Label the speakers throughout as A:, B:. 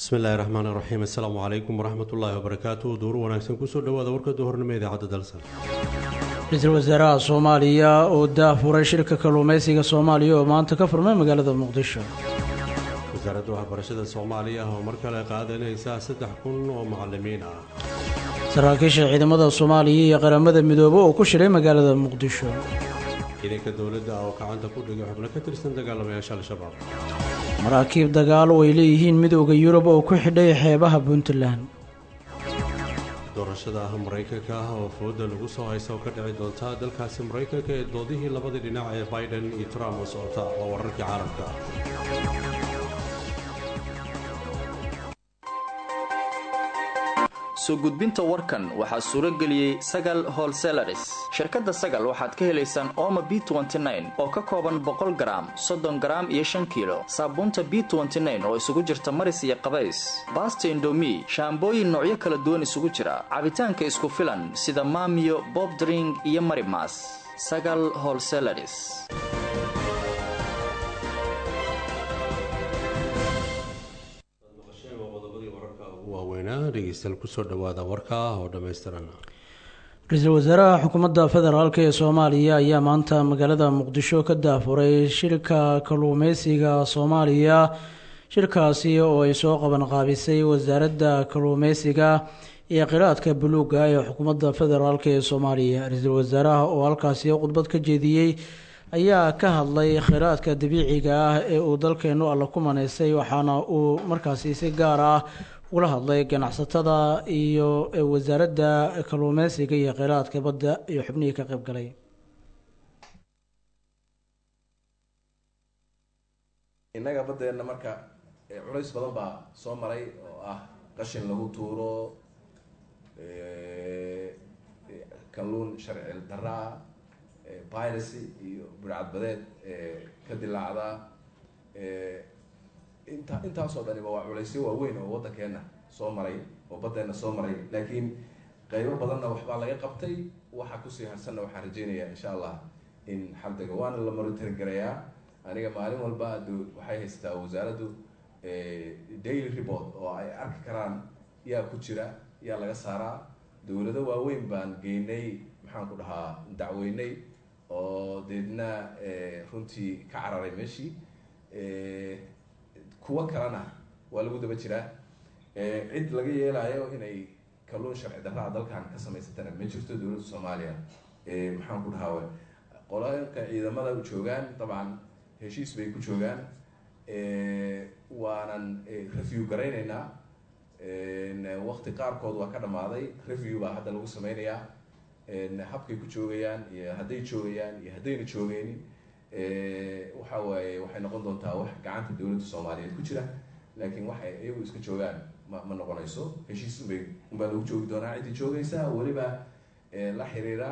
A: bismillahi raxmaani raxiim assalaamu calaykum waraxmat ullaahi wabarakaatu duur wanaagsan kusoo dhawaada warka duhornimo idaacadda dalsan
B: ra-iisul wasaaraha soomaaliya oo daafuray shirka kalluumaysiga soomaaliya oo maanta ka furmay magaalada muqdisho
A: wasaaradda waxbarashada soomaaliya oo mar kale qaadanaysa saddex kun oo macalimiin ah
B: saraakiisha ciidamada soomaaliya iyo qaramada midoobe oo ku shiray magaalada muqdisho
A: ciidanka dowladda oo gacanta ku dhigay xubno ka tirsan dagaalamayaasha al-shabaab
B: maraakiib dagaal oo ay leeyihiin midooda yurub oo ku xidhay xeebaha puntland
A: doorashada ah maraykanka ah oo fooda lagu soo haysa oo ka dhici doonta dalkaasi maraykanka ee doodihii labadii dhinac ee biden iyo trump oo socota waa wararkii caalamka
C: soo gudbinta warkan waxaa suuro geliyey sagal holselaris shirkadda sagal waxaad ka helaysaan ooma b oo ka kooban boqol garaam soddon garaam iyo shan kiilo saabuunta b oo isugu jirta maris iyo qabays baasta indomi shaambooyin noocyo kala duwan isugu jira cabitaanka isku filan sida maamiyo bobdring iyo marimas sagal holselaris
A: dhegeystayaal kusoo dhawaada warka oo dhammaystiran
B: ra-iisul wasaaraha xukuumadda federaalk ee soomaaliya ayaa maanta magaalada muqdisho ka daafuray shirka kalluumeysiga soomaaliya shirkaasi oo ay soo qaban qaabisay wasaaradda kalluumeysiga iyo qiraadka buluuga ee xukuumadda federaalk ee soomaaliya ra-iisul wasaaraha oo halkaasi khudbad ka jeediyey ayaa ka hadlay kheyraadka dabiiciga ah ee uu dalkeenu alla ku maneysay waxaana uu markaasi si gaar ah ula hadlay ganacsatada iyo wasaaradda kalluumeysiga iyo kheyraadka badda iyo xubnihii ka qayb galay
D: innaga baddeenna marka culays badan baa soo maray oo ah qashin lagu tuuro kalluun sharci darra ah piracy iyo burcadbadeed ka dilaacda inta intaasoo dhaniba waa culaysyo waaweyn oo waddankeena soo maray oo baddeenna soo maray laakiin qaybo badanna waxbaa laga qabtay waxa kusii harsanna waxaan rajeynayaa insha allah in xaldega waana la monitor garayaa aniga maalin walba waxay haystaa wasaaraddu daily report oo ay arki karaan yaa ku jira yaa laga saaraa dowlado waaweyn baan geynay maxaan ku dhahaa dacweynay oo deedna runtii ka cararay meeshii kuwo kalena waa lagu daba jiraa cid laga yeelayo inay kalluun sharci darraa dalkan ka samaysatana ma jirto dowladda soomaaliya maxaan ku dhahaa qolalka ciidamada u joogaan dabcan heshiis bay ku joogaan waanan review garayneynaa waqti qaarkood waa ka dhammaaday review baa hadda lagu sameynayaa habkay ku joogayaan iyo hadday joogayaan iyo haddayna joogeynin waxa waaye waxay noqon doontaa wax gacanta dowladda soomaaliyeed ku jira laakiin waxay iyagu iska joogaan ma ma noqonayso heshiis unbay unbaa lagu joogi doonaa ciddii joogaysa weliba la xiriira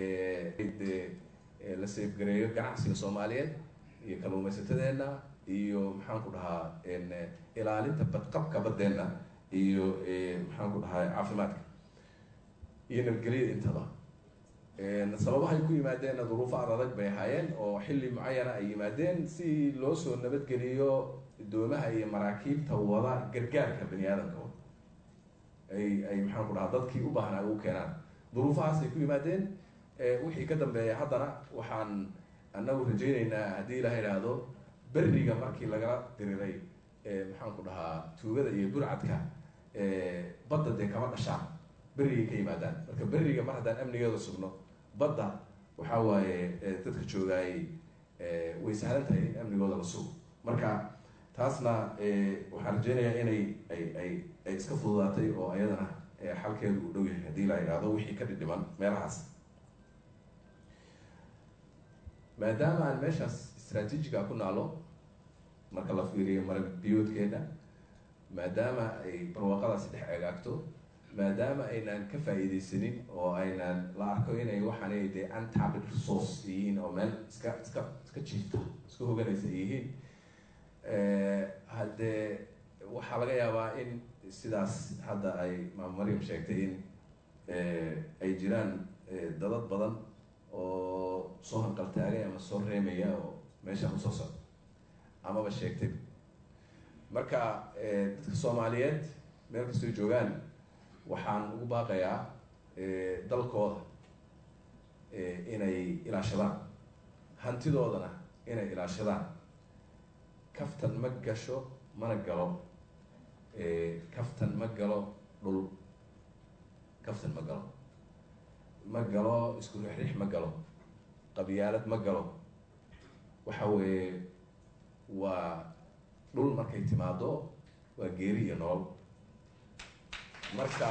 D: la seefgareeyo ganacsiga soomaaliyeed iyo kalluumaysatadeenna iyo maxaan ku dhahaa ilaalinta badqabka baddeenna iyo maxaan ku dhahaa caafimaadka iyo nabadgelyada intaba sababahay ku yimaadeenna duruufo adadag bay ahaayeen oo xilli mucayana ay yimaadeen si loo soo nabadgeliyo doomaha iyo maraakiibta wada gargaarka bani aadamka ay ay maxaan ku dhahaa dadkii u baahnaa ugu keenaan duruufahaas ay ku yimaadeen wixii ka dambeeya haddana waxaan anagu rajeyneynaa haddii ilaha idhaahdo beriga markii lagala diriray maxaan ku dhahaa tuugada iyo burcadka badda dee kama dhashaan berrigay ka yimaadaan marka berriga mar haddaan amnigeeda sugno badda waxaa waaye dadka joogaayay way sahlan tahay in amnigooda la sugo marka taasna waxaan rajeynayaa inay ay ay ay iska fududaatay oo ayadana xalkeedu uu dhow yahay haddii la idhaahdo wixii ka dhidhiman meelahaas maadaama aan meeshaas istraatiijiga ku naalo marka la fiiriyo marag biyoodkeena maadaama ay barwaaqadaasi dhex egaagto maadaama aynaan ka faa-iideysanin oo aynaan la arko inay waxaanay dee untapped resource yihiin oo meel iska iska iska jiifta iska hoganaysa ay yihiin haddee waxaa laga yaabaa in sidaas hadda ay maam maryam sheegtay in ay jiraan dadad badan oo soo hanqaltaagay ama soo reemaya oo meesha usoo socda amaba sheegtay marka dadka soomaaliyeed meel kastoo joogaan waxaan ugu baaqayaa dalkooda inay ilaashadaan hantidoodana inay ilaashadaan kaftan ma gasho mana galo kaftan ma galo dhul kaftan ma galo ma galo isku rixrix ma galo qabyaalad ma galo waxa weeye waa dhul markay timaado waa geeri iyo nolol marka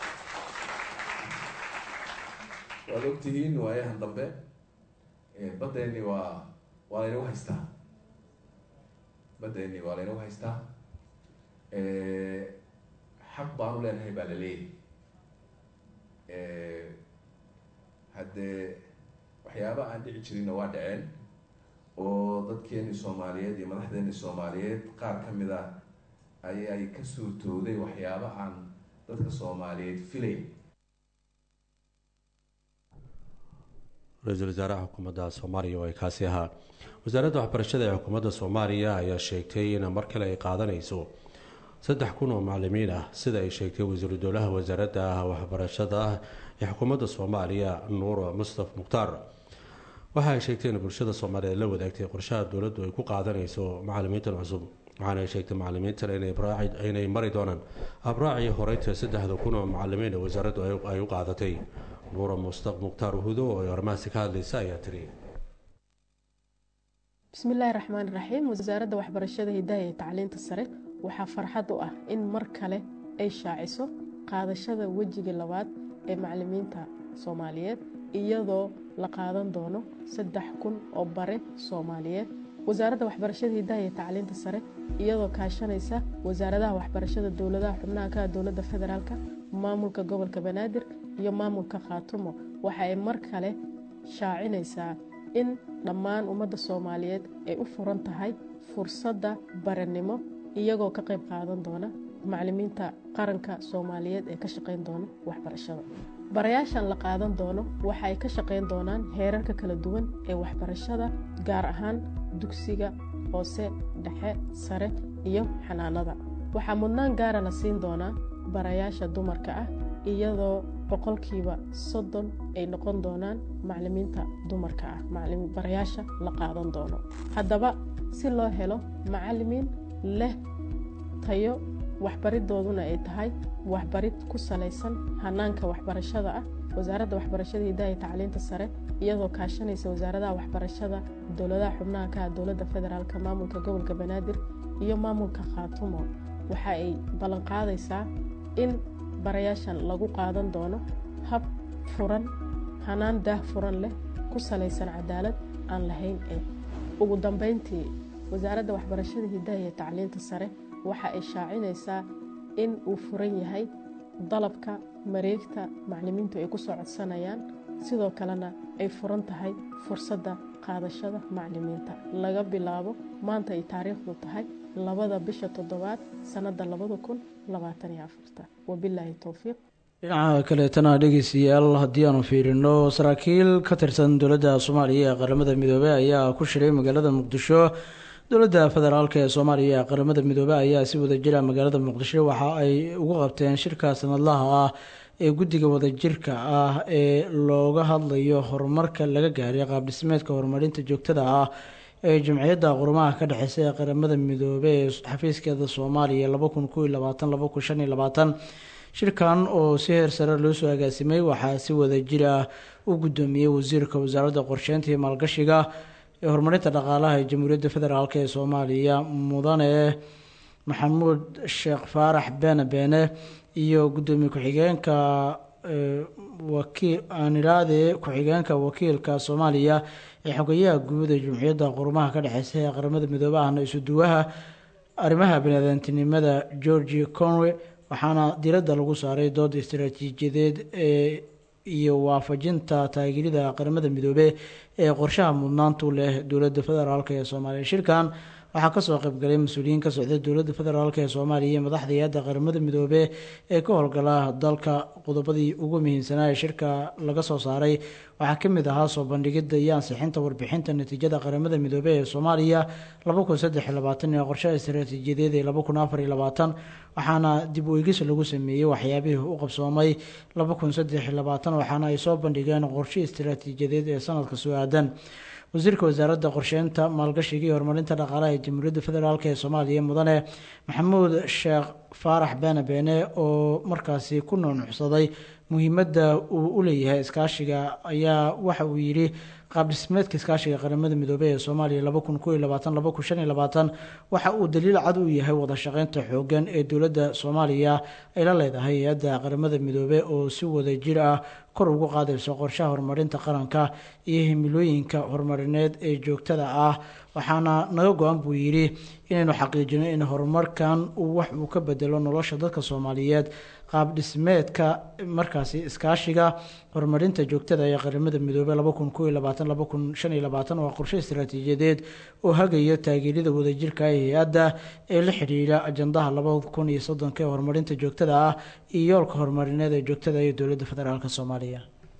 D: waad ogtihiin waayahan dambe baddeeni waa waa laynagu haystaa baddeeni waa laynagu haystaa xaq baanu leenahay baa la leeyahay haddee waxyaaba aan dhici jirinna waa dhaceen oo dadkeeni soomaaliyeed iyo madaxdeeni soomaaliyeed qaar ka mid a ayay ka suurtooday waxyaaba aan dadka soomaaliyeed filayn
A: ra-iisul wasaaraha xukuumadda soomaaliya oo ay kaasi ahaa wasaaradda waxbarashada ee xukuumadda soomaaliya ayaa sheegtay in mar kale ay qaadanayso saddex kun oo macalimiin ah sida ay sheegtay wasiiru dowlaha wasaaradda waxbarashada ee xukuumadda soomaaliya nuur mustaf mukhtaar waxa ay sheegtay in bulshada soomaaliyeed la wadaagtay qorshaha dowladdu ay ku qaadanayso macalimiintan cusub waxaana ay sheegtay macalimiintan inay mari doonaan abraacii horeynta saddexda kun oo macalimiin ee wasaaraddu ay u qaadatay nuura mustaq mukhtaar hudo oo ay arrimahaasi ka hadlaysa ayaa tiri
E: bismillaahi raxmaan raxiim wasaaradda waxbarashada hidaha iyo tacliinta sare waxaa farxad u ah in mar kale ay shaaciso qaadashada wejiga labaad ee macalimiinta soomaaliyeed iyadoo la qaadan doono saddex kun oo bare soomaaliyeed wasaaradda waxbarashada hidaha iyo tacliinta sare iyadoo kaashanaysa wasaaradaha waxbarashada dowladaha xubnaha ka dowladda federaalk maamulka gobolka banaadir iyo maamulka khaatumo waxa ay mar kale shaacinaysaa in dhammaan ummadda soomaaliyeed ay u furan tahay fursadda baranimo iyagoo ka qayb qaadan doona macalimiinta qaranka soomaaliyeed ee ka shaqeyn doona waxbarashada barayaashan la qaadan doono waxa ay ka shaqeyn doonaan heerarka kala duwan ee waxbarashada gaar ahaan dugsiga hoose dhexe sare iyo xanaanada waxaa mudnaan gaara la siin doonaa barayaasha dumarka ah iyadoo boqolkiiba soddon ay noqon doonaan macalimiinta dumarka ah barayaasha la qaadan doono haddaba si loo helo macalimiin leh tayo waxbaridooduna ay tahay waxbarid ku salaysan hanaanka waxbarashada ah wasaaradda waxbarashada hidaha iyo tacliinta sare iyadoo kaashanaysa wasaaradaha waxbarashada dowladaha xubnaha ka dowladda federaalk maamulka gobolka banaadir iyo maamulka khaatumo waxa ay ballanqaadaysaa in barayaashan lagu qaadan doono hab furan hanaan daah furan leh ku salaysan cadaalad aan lahayn ee ugu dambeyntii wasaaradda waxbarashada hidaha iyo tacliinta sare waxa ay shaacinaysaa in uu furan yahay dalabka mareegta macalimiintu ay ku soo codsanayaan sidoo kalena ay furan tahay fursadda qaadashada macalimiinta laga bilaabo maanta ay taariikhdu tahay labada bisha toddobaad sannadda labada kun labaataniyo afarta wabilaahi towfiiq
B: dhinaca kaleetana dhegeystayaal haddii aanu fiirino saraakiil ka tirsan dowladda soomaaliya ee qaramada midoobey ayaa ku shiray magaalada muqdisho dowladda federaalk ee soomaaliya ee qaramada midoobey ayaa si wadajira magaalada muqdisho waxa ay ugu qabteen shirka sanadlaha ah ee guddiga wadajirka ah ee looga hadlayo horumarka laga gaaray qaabdhismeedka horumarinta joogtada ah ee jamciyadda qurumaha ka dhexeysa ee qaramada midoobey ee xafiiskeeda soomaaliya laba kun kow iyo labaatan laba kun shan iyo labaatan shirkan oo si heer sare loo soo agaasimay waxaa si wadajir ah u guddoomiyey wasiirka wasaaradda qorsheynta iyo maalgashiga ee horumarinta dhaqaalaha ee jamhuuriyadda federaalk ee soomaaliya mudane maxamuud sheekh faarax beene beene iyo guddoomiye ku-xigeenka wakiil aaniraade ku-xigeenka wakiilka soomaaliya ee xogeyaha guud ee jumciyadda qurumaha ka dhexeysa ee qaramada midoobe ahna isuduwaha arrimaha baniaadantinimada georgi conway waxaana diradda lagu saaray dood istaraatiijiyadeed ee iyo waafajinta taageerida qaramada midoobe ee qorshaha mudnaantu leh dowladda federaalk ee soomaaliya shirkan waxaa kasoo qaybgalay mas-uuliyiin ka socda dowladda federaalk ee soomaaliya iyo madaxda hay-adda qaramada midoobe ee ka howlgala dalka qodobadii ugu muhiimsanaa ee shirka laga soo saaray waxaa kamid ahaa soo bandhigida iyo ansixinta warbixinta natiijada qaramada midoobe ee soomaaliya ee qorshaha istaraatiijiyadeed ee waxaana dib u eegis lagu sameeyey waxyaabihii u qabsoomay waxaana ay soo bandhigeen qorshe istaraatiijiyadeed ee sanadka soo aadan wasiirka wasaaradda qorsheynta maalgashiga iyo horumarinta dhaqaalaha ee jamhuuriyadda federaalk ee soomaaliya mudane maxamuud sheekh faarax beene beene oo markaasi ku nuunucsaday muhiimadda uu u leeyahay iskaashiga ayaa waxa uu yidhi qaab dhismeedka iskaashiga qaramada midoobey ee soomaaliya waxa uu daliil cad u yahay wada shaqeynta xoogan ee dowladda soomaaliya ay la leedahay hay-adda qaramada midoobe oo si wada jir ah kor ugu qaadayso qorshaha horumarinta qaranka iyo himilooyinka horumarineed ee joogtada ah waxaana naga go-an buu yidhi inaynu xaqiijino in horumarkan uu wax uu ka bedelo nolosha dadka soomaaliyeed qaab dhismeedka markaasi iskaashiga horumarinta joogtada ee qaramada midoobe waa qorshe istaraatiijiyadeed oo hagaya taageerida wadajirka ee hay-adda ee la xidhiidha ajandaha ee horumarinta joogtada ah iyo yoolka horumarineed ee joogtada ee dowladda federaalk soomaaliya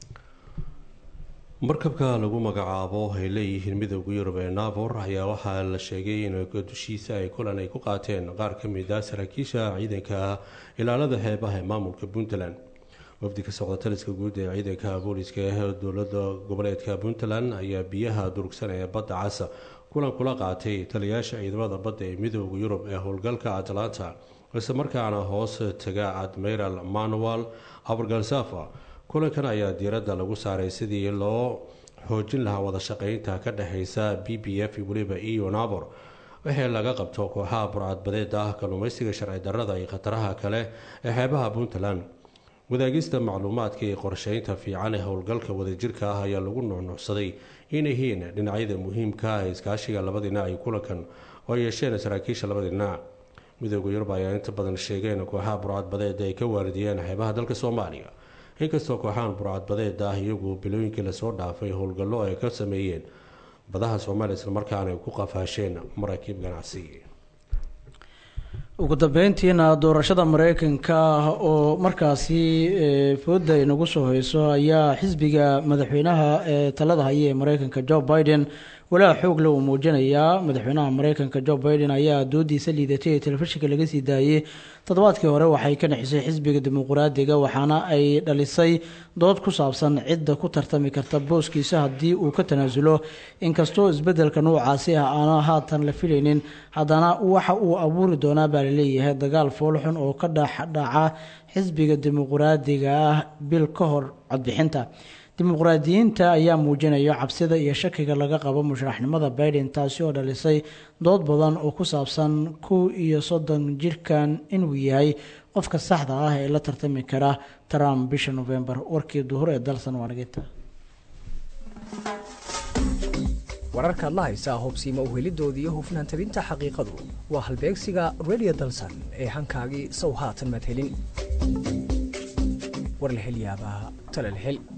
A: markabka lagu magacaabo ay leeyihiin midooda yurub ee nabor ayaa waxaa la sheegay in dushiisa ay kulan ay ku qaateen qaar ka mid a saraakiisha ciidanka ilaalada xeebaha ee maamulka puntland wafdi ka socda taliska guud ee ciidanka booliska ee dowlada goboleedka puntland ayaa biyaha durugsan ee badda casa kulan kula qaatay taliyaasha ciidamada badda ee midooda yurub ee howlgalka atlanta isla markaana hoos taga admiral manuel abargalsafa kulankan ayaa diiradda lagu saaray sidii loo xoojin lahaa wada shaqeynta ka dhexeysa b b f weliba iyo nabor wixii laga qabto kooxaha burcadbadeeda ah kalluumeysiga sharci darrada iyo khataraha kale ee xeebaha puntland wadaagista macluumaadka iyo qorsheynta fiican ee howlgalka wadajirka ah ayaa lagu nuunuucsaday in yihiin dhinacyada muhiimka ah ee iskaashiga laba dhinac iyo kulankan oo yeesheen saraakiisha labada dhinac midooda yurub ayaa inta badan sheegeen kooxaha burcadbadeeda ay ka waaridiyeen xeebaha dalka soomaaliya inkastoo kooxahan burcadbadeed ah iyagu bilooyinkii lasoo dhaafay howlgallo ay ka sameeyeen badaha soomaaliya islamarkaana ay ku qafaasheen maraakiib ganacsi
B: ugu dambeyntiina doorashada mareykanka oo markaasi fooda inagu soo heyso ayaa xisbiga madaxweynaha ee talada haya ee mareykanka joe biden walaa xoogle uu muujinayaa madaxweynaha mareykanka joe biden ayaa doodiisa liidatay ee telefishinka laga sii daayey toddobaadkii hore waxay ka dhexisay xisbiga dimuqraadiga waxaana ay dhalisay dood ku saabsan cidda ku tartami karta booskiisa haddii uu ka tanaasulo inkastoo isbedelka nuucaasi ah aana haatan la filaynin haddana waxa uu abuuri doonaa baa laleeyahay dagaal foolxun oo ka dhexdhaca xisbiga dimuqraadiga ah bil ka hor codbixinta dimuqraadiyiinta ayaa muujinaya cabsida iyo shakiga laga qabo musharaxnimada biden taasi oo dhalisay dood badan oo ku saabsan kow iyo soddon jirkan inuu yahay qofka saxda ah ee la tartami kara trump bisha november warkii duhur ee dalsan waanagita
F: wararkaad la haysaa hobsiima uhelidooda iyo hufnaan tabinta xaqiiqadu waa halbeegsiga radio dalsan ee hankaagii sow haatan madhelin war la hel yaabaa tala la hel